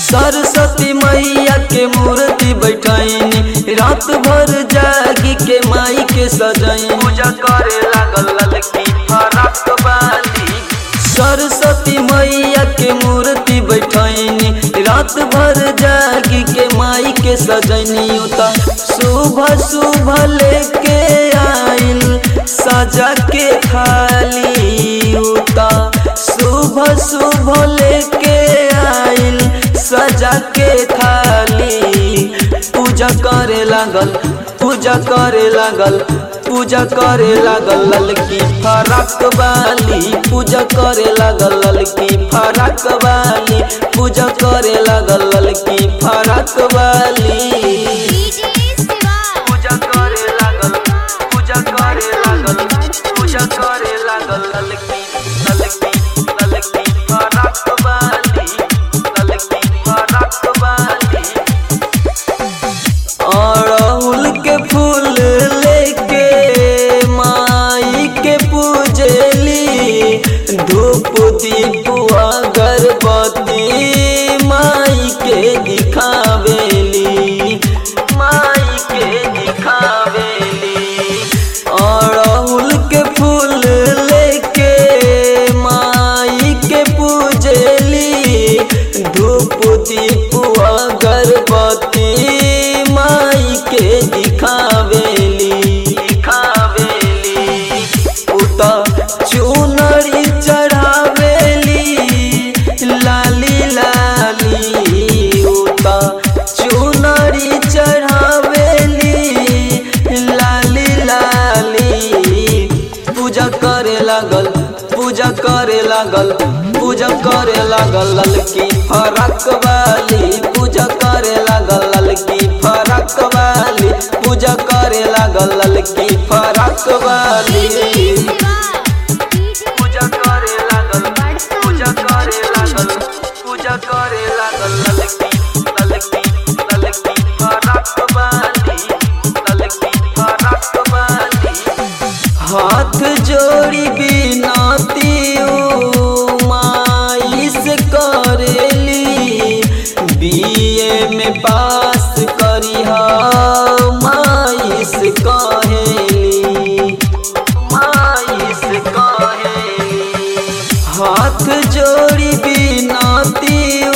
सरस्वती मैया के मूर्ति बैठैनी रात भर जागी के माई के सजैनी पूजा करे लागल ललकी फरक वाली सरस्वती मैया के मूर्ति बैठैनी रात भर जागी के माई के सजैनी उता सुबह सुबह लेके आइल सजा के थाली उता सुबह सुबह लेके आइल सजा के थाली पूजा करे लागल पूजा करे लागल पूजा करे लागल ललकी फरक वाली पूजा करे लागल ललकी फरक वाली पूजा करे लागल ललकी फरक वाली पूजा करे लागल पूजा करे लागल पूजा करे लागल ललकी ललकी ललकी फरक वाली ललकी फरक वाली अड़हुल के फूल लेके माई के पूजली धूप दीप अगरबत्ती माई के दिखावेली माई के दिखावेली अड़हुल के फूल लेके माई के पूजली धूप दीप अगरबत्ती माई के दिखावेली दिखावेली उता चुनरी चढ़ावेली लाली लाली उता चुनरी चढ़ावेली लाली लाली पूजा करे लागल पूजा करे लागल पूजा करे लागल ललकी फरक वाली पूजा करे लागल ललकी फरक वाली पूजा करे लागल ललकी फरक वाली पूजा करे लागल पूजा करे लागल पूजा करे लागल ललकी ललकी ललकी फरक वाली ललकी फरक वाली हाथ जोड़ी बिनती माई से करेली बीए में पास करी माई से कहेली माई से कहेली हाथ जोड़ी बिनती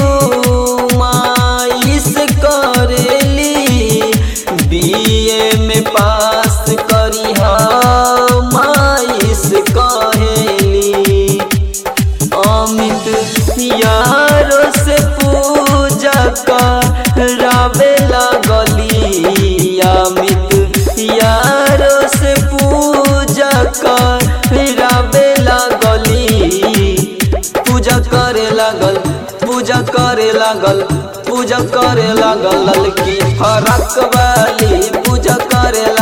माई से करेली बीए में पास करी माई से कहेली अमित यारो से पूजा करावे लगली अमित यारो से पूजा करावे लगली पूजा करे लागल पूजा करे लागल पूजा करे लागल ललकी फरक वाली पूजा करे